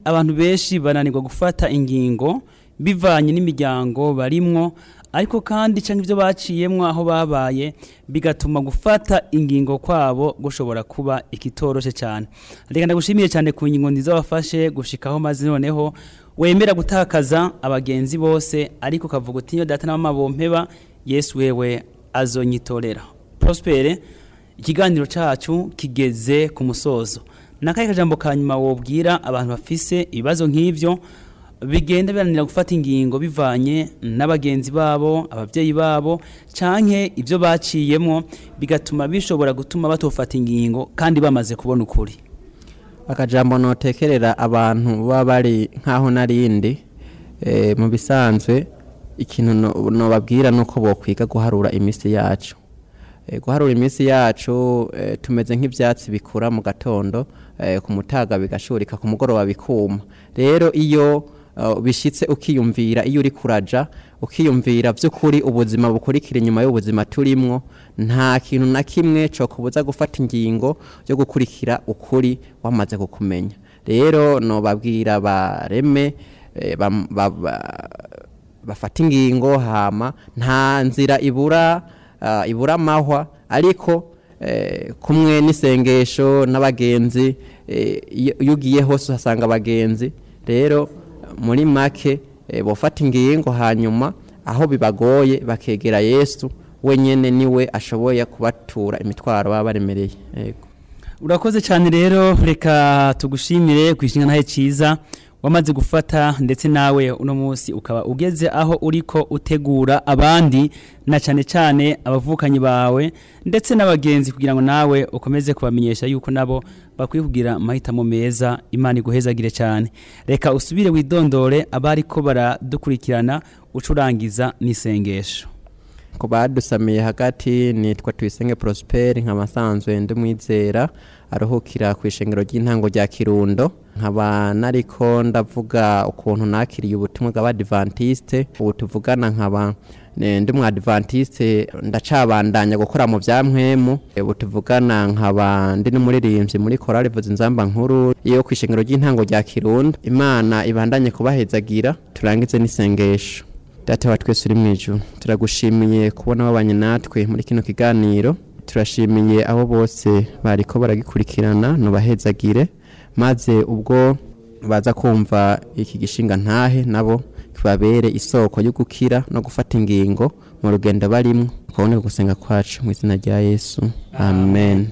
abantu benshi bananirwa gufata ingingo bivanye n'imiryango barimwo ariko kandi cyangwa ibyo baciyemwo aho babaye bigatuma gufata ingingo kwabo gushobora kuba ikitoroshe cyane reka ndagushimiye cyane ku ngingo nziza wafashe gushikaho maze noneho wemera gutakaza abagenzi bose ariko ukavuga uti iyo data na mama bompeba yesu wewe azonyitorera prospere ikiganiro cyacu kigeze ku musozo nakaye kajambo ka nyuma wobwira abantu bafise ibibazo nk'ivyo bigenda biranira gufata ingingo bivanye n'abagenzi babo ababyeyi babo canke ibyo baciyemwo bigatuma bishobora gutuma batofata ingingo kandi bamaze kubona ukuri akajambo notekerera abantu baba bari nk'aho narindi eh, mu bisanzwe ikintu no- nobabwira nuko bokwiga guharura iminsi yacu Eh, guharura iminsi yacu eh, tumeze nk'ivyatsi bikura mu gatondo eh, ku mutaga bigashurika ku mugoroba bikuma rero iyo uh, bishitse ukiyumvira iyo uri kuraja ukiyumvira vy'ukuri ubuzima bukurikira inyuma y'ubuzima turimwo nta kintu na kimwe co kubuza gufata ingingo yo gukurikira ukuri wamaze kukumenya rero nobabwira bareme eh, bam- ba- ba- bafata ingingo hama nta nzira ibura uh, ibura amahwa ariko eh, kumwe n'isengesho n'abagenzi eh, iyo iyo ugiye hose uhasanga abagenzi rero muri make eh, bofata ingingo hanyuma aho bibagoye bakegera yesu wenyene niwe ashoboye kubatura imitwaro baba baremereye yego urakoze cyane rero reka tugushimire ku ishinga ntahe cyiza wamaze gufata ndetse nawe uno munsi ukaba ugeze aho uriko utegura abandi na cyane cyane abavukanyi bawe ndetse n'abagenzi kugira ngo nawe ukomeze kubamenyesha yuko nabo bakwiye kugira amahitamo meza imana iguhezagire cyane reka usubire widondore abariko baradukurikirana ucurangiza n'isengesho ku badusamiye hagati nitwa tuyisenge prosperi nkaba nsanzwe ndi mwizera aruhukira ku ishengero ry'intango rya kirundo nkaba nariko ndavuga ukuntu nakiriye ubutumwa bw'abadivantiste ubu tuvugana nkaba ne- ndi mwadivantiste ndacabandanya gukora mu bya mpwemu ubu tuvugana nkaba ndi n'umuririmbyi muri korali vuza inzamba nkuru yo ku ishengero ry'intango rya kirundo imana ibandanye kubahezagira turangize n'isengesho data wa twese uri mu ijuru turagushimiye kubona wabanye natwe muri kino kiganiro turashimiye abo bose bariko baragikurikirana nubahezagire maze ubwo baza kumva iki gishinga ntahe nabo kibabere isoko yo gukira no gufata ingingo mu rugendo barimwo kubone gusenga kwacu mu izina rya yesu amen